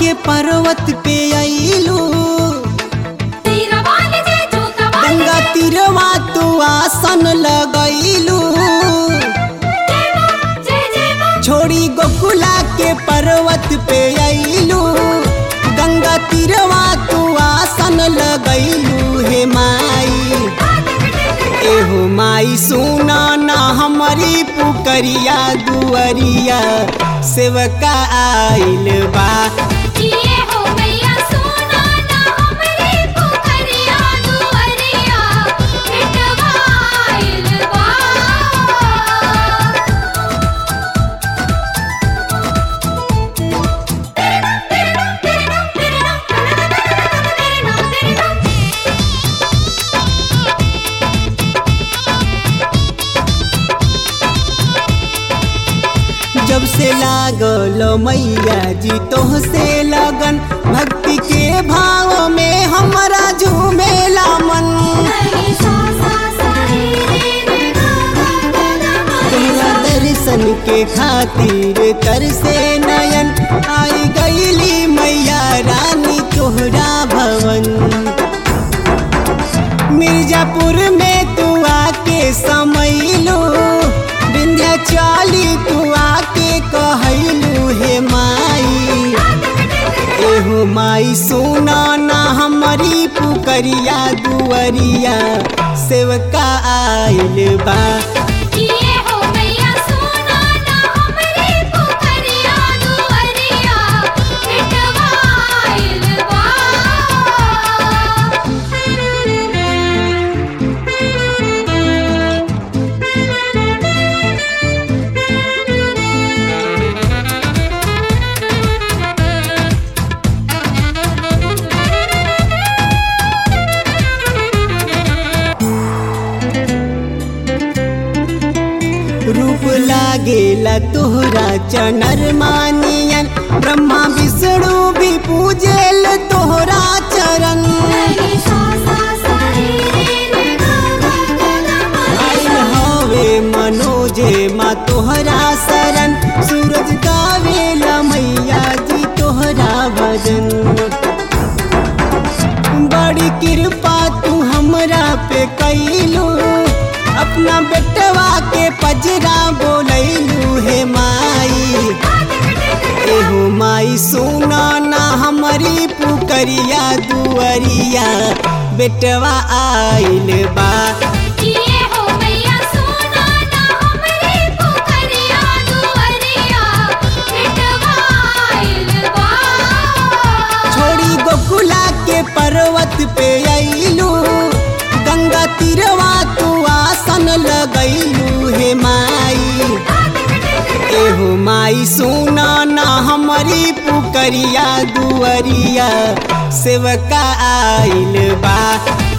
के पर्वत पे अइलू तीरा वाले जय जोता वाले गंगा तीरवा तू आसन लगैलू जय मां जय जय मां छोड़ी गोकुला के पर्वत पे अइलू गंगा तीरवा तू आसन लगैलू हे माई एहो माई सुना ना हमारी पुकरिया दुअरिया सेवका आइल बा किए हो मैया सोना ना हमरे पुकरिया दुअरिया मिटवाइल बा जब से लागल मैया जी तोह से लगन भक्ति के भाव में हमरा झूमेला मन तोहरा दर्शन के खातिर तर से नयन आई गईली मैया रानी तोहरा भवन मिर्जापुर में तू आके समैलू विंध्याचली तू आके कहलू हे माई एहो माई सुना ना हमारी पुकरिया दुअरिया सेवका आइल बा किए हो मैया सोना ना हमरे पुकरिया दुअरिया मिटवाइल बा रूप लागेला तोहरा चनर मानियन ब्रह्मा विष्णु भी पूजेल तोहरा चरण आइल हवे मनोजे माँ तोहरा शरण सूरज गावेला मैया जी तोहरा भजन बड़ी कृपा तू हमरा पे कैलू अपना बेटवा के पजरा बोलैलू हे माई एहो माई सुना ना हमारी पुकरिया दुअरिया बेटवा आइल बा किए हो मैया सोना ना हमरे पुकरिया दुअरिया मिटवाइल बा छोड़ी गोकुला के पर्वत पे अइलू गंगा तीरवा तू आसन लगैलू हे माई एहो माई सुना ना हमारी पुकरिया दुअरिया सेवका आइल बा